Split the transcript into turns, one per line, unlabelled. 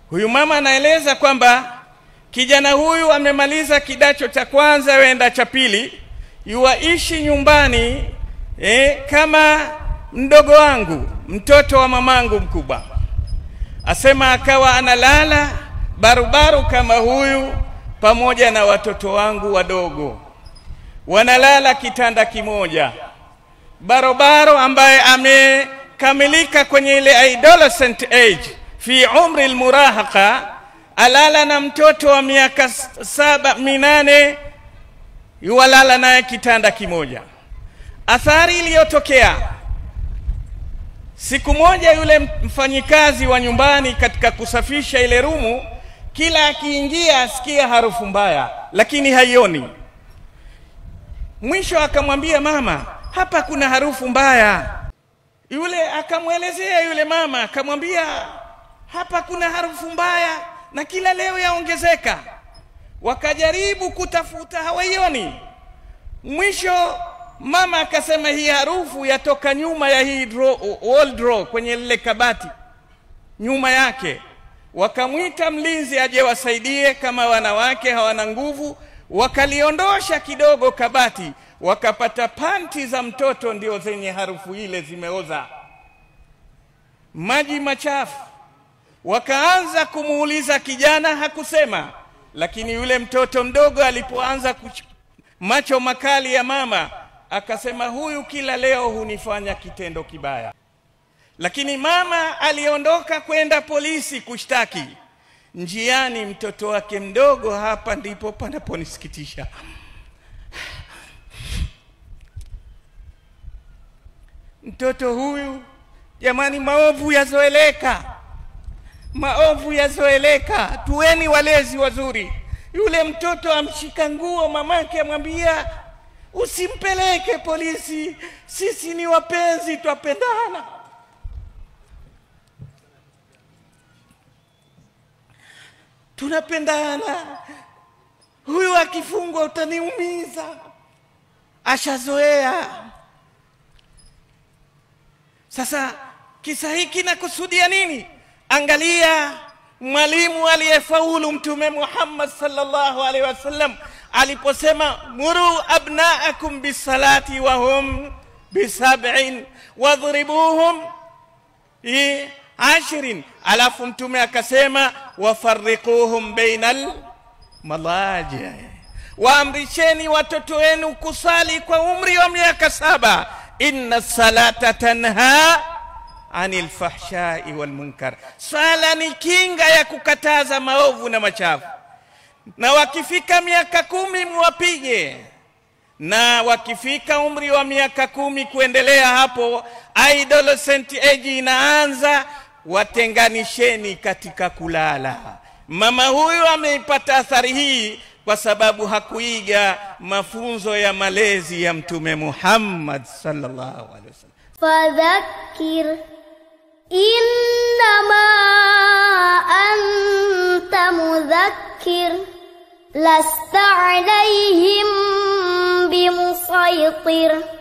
huyu mama anaeleza kwamba kijana huyu amemaliza kidacho cha kwanza wenda cha pili yuwaishi nyumbani eh, kama mdogo wangu mtoto wa mamangu mkubwa asema akawa analala barubaru kama huyu pamoja na watoto wangu wadogo wanalala kitanda kimoja barobaro ambaye amekamilika kwenye ile adolescent age fi umri almurahaqa alala na mtoto wa miaka saba minane yuwalala naye kitanda kimoja athari iliyotokea siku moja yule mfanyikazi wa nyumbani katika kusafisha ile rumu kila akiingia asikia harufu mbaya lakini haioni mwisho akamwambia mama hapa kuna harufu mbaya yule akamwelezea yule mama akamwambia hapa kuna harufu mbaya na kila leo yaongezeka wakajaribu kutafuta hawaioni mwisho mama akasema hii harufu yatoka nyuma ya hii draw, wall draw kwenye lile kabati nyuma yake wakamwita mlinzi aje wasaidie kama wanawake hawana nguvu wakaliondosha kidogo kabati wakapata panti za mtoto ndio zenye harufu ile zimeoza maji machafu wakaanza kumuuliza kijana hakusema lakini yule mtoto mdogo alipoanza kuch... macho makali ya mama akasema huyu kila leo hunifanya kitendo kibaya lakini mama aliondoka kwenda polisi kushtaki njiani mtoto wake mdogo hapa ndipo panaponisikitisha mtoto huyu jamani maovu yazoeleka maovu yazoeleka tuweni walezi wazuri yule mtoto amshika nguo mamake amwambia usimpeleke polisi sisi ni wapenzi twapendana tunapendana huyu akifungwa utaniumiza ashazoea sasa kisa hiki nakusudia nini angalia mwalimu aliyefaulu mtume Muhammad sallallahu alaihi wasallam aliposema muru abnaakum bisalati wa hum bisab'in wadhribuhum bi ashrin alafu mtume akasema wafarriquhum bainal malaji waamrisheni watoto wenu kusali kwa umri wa miaka saba inna salata tanha anil fahshai wal munkar sala ni kinga ya kukataza maovu na machafu na wakifika miaka kumi muwapige na wakifika umri wa miaka kumi kuendelea hapo adolescent age inaanza watenganisheni katika kulala mama huyu ameipata athari hii kwa sababu hakuiga mafunzo ya malezi ya mtume Muhammad sallallahu alaihi wasallam
فذكر إنما أنت مذكر لست عليهم بمسيطر